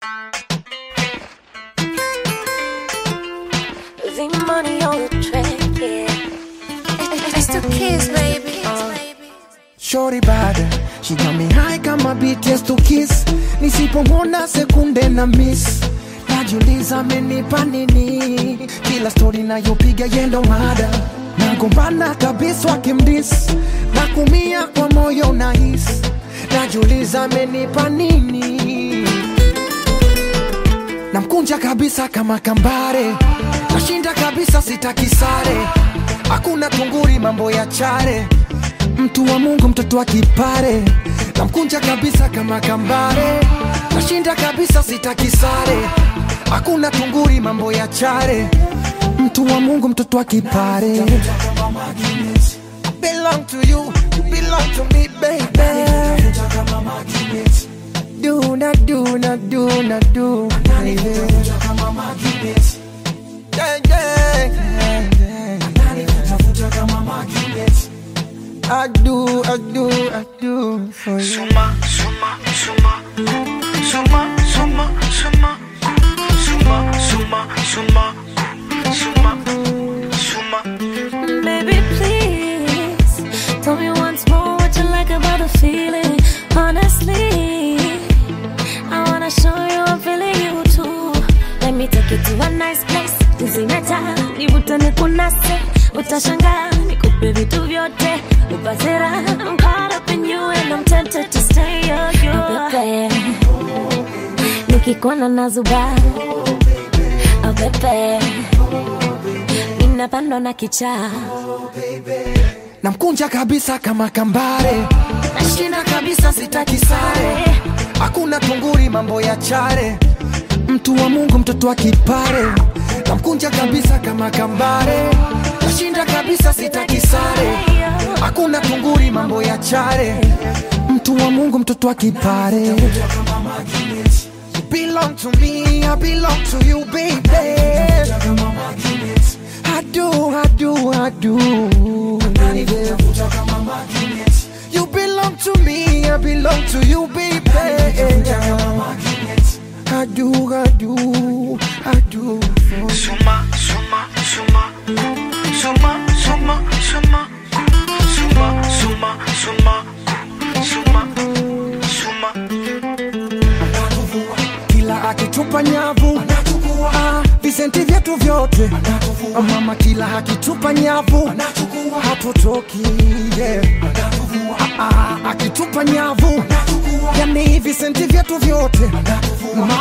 The money on the track, yeah. It's the kids, baby. Shorty bad, she got me high kama BTS to kiss. Nisipomwona sekunde na miss, najiuliza amenipa nini? Kila story nayopiga yendo mada, nagombana kabisa wakimdis, na kumia kwa moyo nahis, najiuliza amenipa nini? namkunja kabisa kama kambare, nashinda kabisa sitaki sare, hakuna tunguri mambo ya chare, mtu wa Mungu mtoto wa kipare, namkunja kabisa kama kambare, nashinda kabisa sitaki sare, hakuna tunguri mambo ya chare, mtu wa Mungu mtoto wa kipare. I belong to you, you belong to me, baby. Do not do not do not do, baby. Yeah, yeah, yeah, yeah. I do, I do, I do for you. Suma, suma, suma, suma, suma, suma, suma, suma, suma, suma, suma. Baby, please tell me once more what you like about the feeling. Honestly, I wanna show you I'm feeling you too. Let me take you to a nice place. Tuzimeta, nivute nikunase, utashangaa nikupe vitu vyote, upate raha. I'm caught up in you and I'm tempted to stay on you. Pepe, nikikuona nazuba, oh pepe, ninapandwa na kichaa namkunja kabisa kama kambare, nashinda kabisa sitaki sare, hakuna tunguri mambo ya chare, mtu wa Mungu mtoto wa kipare, namkunja kabisa kama kambare, nashinda kabisa sitaki sare, hakuna tunguri mambo ya chare, mtu wa Mungu mtoto wa kipare. You belong to me, I belong to you, baby. I do, I do, I do. baby. You belong to me, I belong to you, baby. I do, I do, I do. for you. Suma, suma, suma, suma, suma, suma, suma, suma, suma, suma, suma. kila akitupa nyavu Ah, visenti vyetu vyote Ah, mama kila akitupa nyavu hatutoki yeah. Ah, ah, akitupa nyavu yani visenti vyetu vyote mama